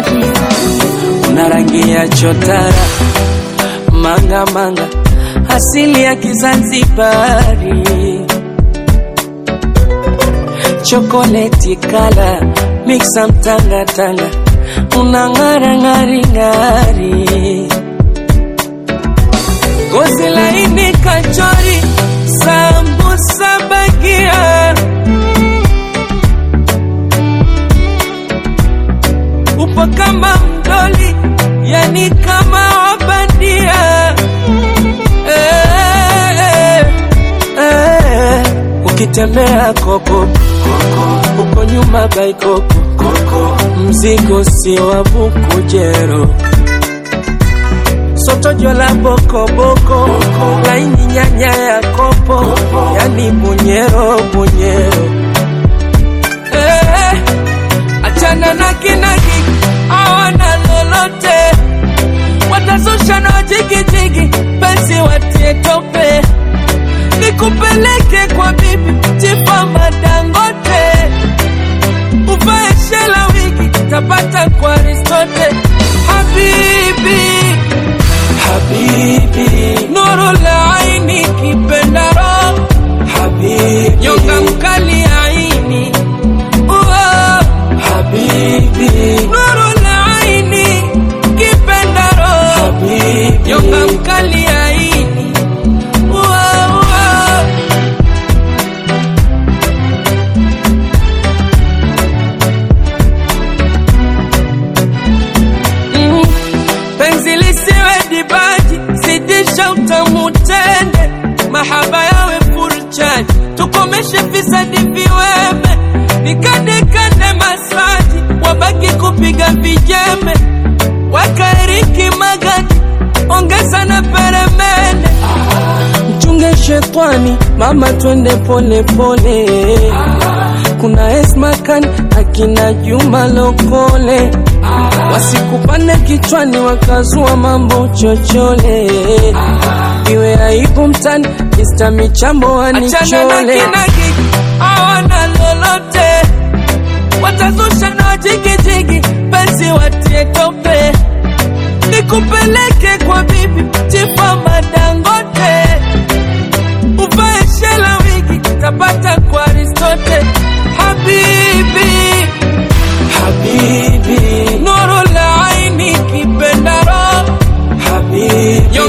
una rangi ya chotara manga manga, asili ya Kizanzibari, chokoleti kala mixa mtanga tanga, una ng'ara ng'ari ng'ari, gozi laini kachori, sambusa bagia upo kama mdoli, yani kama wabandia eh, eh, eh. Ukitembea koko uko nyuma baikoko, mzigo si wa bukujero soto jola bokoboko laini nyanya ya kopo, yani bunyero bunyero eh, achana na kinagi awana lolote watazusha na jigijigi penzi watie tope nikupeleke kwa bibi chifama dangote uvae shela wigi tapata kwa ristote habibi habibi nuru la aini kipendaro habibi nyonga mkali aini Uo, habibi nuru la aini kipendaro habibi nyonga mkali aini Uo, uo. Mm, penzi lisiwe dibaji, zidisha utamu tende, mahaba yawe furchani, tukomeshe fisadi viweme, nikandekande masaji, wabaki kupiga vijembe, wakaeriki magadi, ongeza na peremende, mchunge shetwani, mama twende pole pole, kuna Esmakan akina Juma Lokole wasikupande kichwani wakazua mambo chochole, iwe aibu mtani Mr. Michambo wanichole awana lolote, watazusha na jigijigi, penzi watie tope, nikupeleke kwa bibi chifama Dangote, uvae shela wigi tapata kwa Aristote, habibi habibi nuru la aini kipendaro habibi